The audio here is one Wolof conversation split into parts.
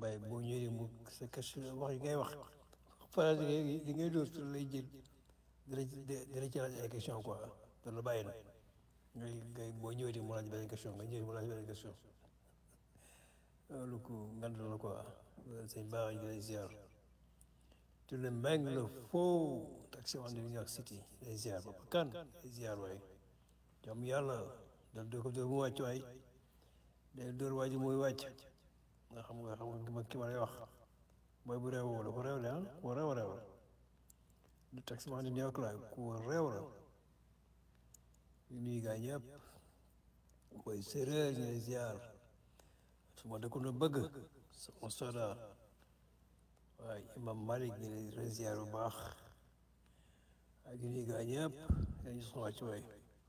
bàyyi boo ñëwee mu sa question wax yi ngay wax phrase yi li ngay dóor lay jël dina dina ci laaj ay question quoi te la bàyyi na ngay ngay boo ñëwee mu laaj beneen question nga ñëwee mu laaj beneen question loolu ko ngand la quoi sëñ baax ñu lay ziar te le meng le faux taxi en New York City lay ziar ba kan lay ziar waay jàmm yàlla dal doo ko dóor mu wàcc waay day dóor waa ji muy wàcc nga xam nga xam nga ki ma lay wax booy bu réew la ku réew la ah ku réew réew la du taxi en New York la ku réew la ñu nuyu gaa ñëpp booy séeréer ñu lay ziar su ma dëkkoon a bëgg sama soda waaye imam Malik ñu lay ziar bu baax ak ñu nuyu gaa ñëpp dañu soxla wàcc waay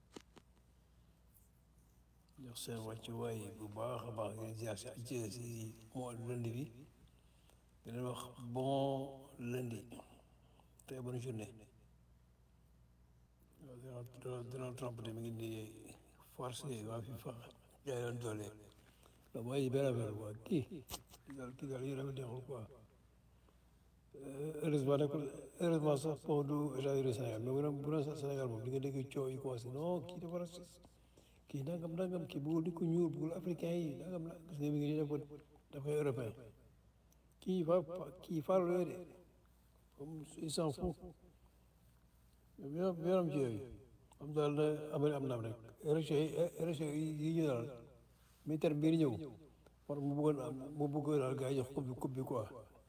jox seen wàccuwaay bu baax a baax ngeen ziar si ajjee si moo lundi bi di leen wax bon lundi très bonne journée Donald Trump de mi ngi nii forcé waa FIFA jaay leen doole la mooy benn affaire quoi kii kii daal kii daal yéen a neexul quoi heureusement nag heureusement sax pour du États-Unis Sénégal mais bu doon bu doon Sénégal moom di nga dégg coow yi commencé non kii dafa raciste kii nangam nangam kii bëggul di ko ñuul bëggul africain yi nangam la gis nga mi ngi nii dafa dafay européen kii fa kii faru la de comme il s'en fout yow yoonam ci yooyu am daal na amari am naam rek élection yi élection yi ñu daal militaire bi ñëw war mu bëggoon am mu bëggoon daal gars yi jox coupe bi coupe bi quoi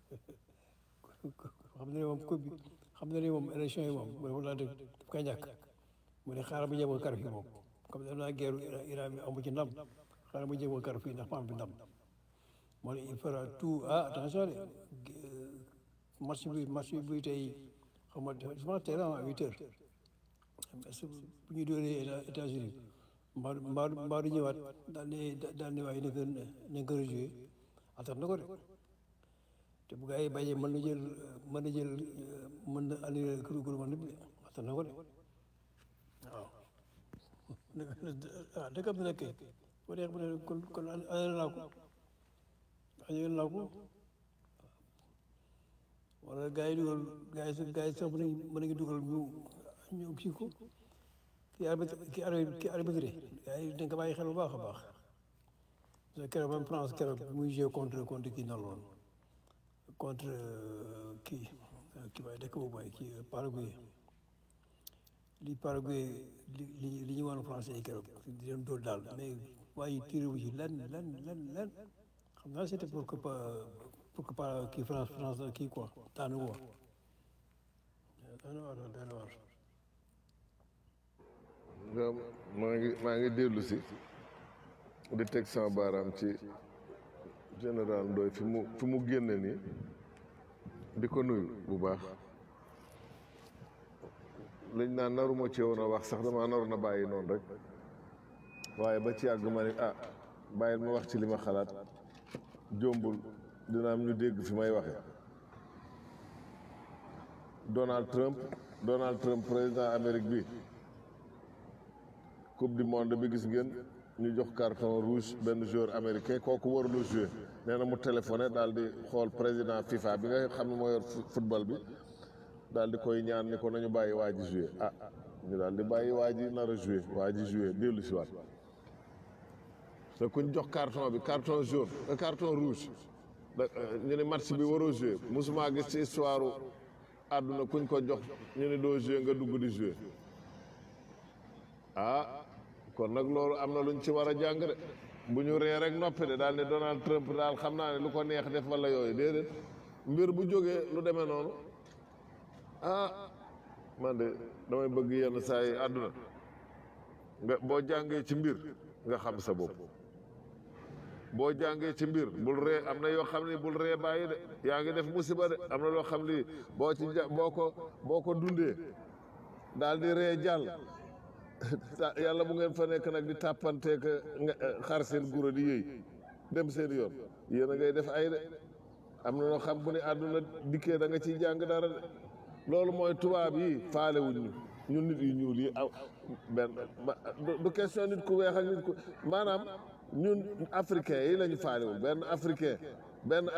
xam ne moom coupe bi xam ne ni moom élection yi moom moom laa def daf koy ñàkk mu ne xaaral mu jéem a kar fii moom comme dem naa guerre Iran bi amu ci ndam xaaral mu jéem a kar fii ndax ma am fi ndam moo ne il fera tout ah attention de match bi match bi buy tey xam nga je pense tey la à huit heures est-ce que bu ñu dóoree États-Unis mbaa mbaa mbaa du ñëwaat daal ne daal ne waaye nañ ko nañ ko rejoué attan na ko de te bu gaa yi bàyyee mën na jël mën na jël mën na annulé kuru kuru man bi attan na ko de waaw ah dëkk bi nag kay bu neex bu ne kon kon annulé naa ko annulé naa ko wala gaa yi dugal gaa yi gaa yi sax mën nañu mën nañu dugal ñu ñu kii ko kii arbitre kii arbitre kii arbitre gaa yi dañ ko bàyyi xel bu baax a baax parce que keroog même France keroog muy joué contre contre kii nan loon contre kii kii waaye dëkk boobu waaye kii Paraguay li Paraguay li li li ñu woon français yi keroog di leen dóor daal mais waaye tiré wu ci lenn lenn lenn lenn xam naa c'était pour que pas pour que pas kii France France kii quoi daanu ko daanu war daanu war waaw maa ngi maa ngi dellu si di teg sama baaraam ci général Ndoye fi mu fi mu génne nii di ko nuyu bu baax liñ naan naruma ci woon a wax sax dama naroon a bàyyi noonu rek waaye ba ci yàgg ma ne ah bàyyil ma wax ci li ma xalaat jombul dina am ñu dégg fi may waxe Donald Trump Donald Trump président Amérique bi coupe du monde bi gis ngeen ñu jox carton rouge benn joueur américain kooku warulu joué nee na mu téléphoné daal di xool président FIFA bi nga xam ne moo yor football bi daal di koy ñaan ni ko nañu bàyyi waa ji joué ah ñu daal di bàyyi waa ji nar a joué waa ji joué dellu si waat te kuñ jox carton bi carton jaune carton rouge ñu ne match bi waroo joué mosuma gis ci histoire àdduna kuñ ko jox ñu ne doo joué nga dugg di joué ah kon nag loolu am na luñ ci war a jàng de bu ñu ree rek noppi de daal ne Donald Trump daal xam naa ne lu ko neex def wala yooyu déedéet mbir bu jógee lu demee noonu ah man de damay bëgg yenn saa yi àdduna nga boo jàngee ci mbir nga xam sa bopp boo jàngee ci mbir bul ree am na yoo xam ne bul ree bàyyi de yaa ngi def musiba de am na loo xam ne boo ci ja boo ko boo ko dundee daal di ree jàll yàlla bu ngeen fa nekk nag di tàppanteek xar seen guro di yëy dem seen yoon yéen a ngay def ay de am na loo xam bu ne àdduna dikkee da nga ciy jàng dara de loolu mooy tubaab yi faale wuñ ñu ñun nit yu ñuul yi aw benn du question nit ku weex ak nit ku maanaam ñun africain yi lañu faalewul benn africain benn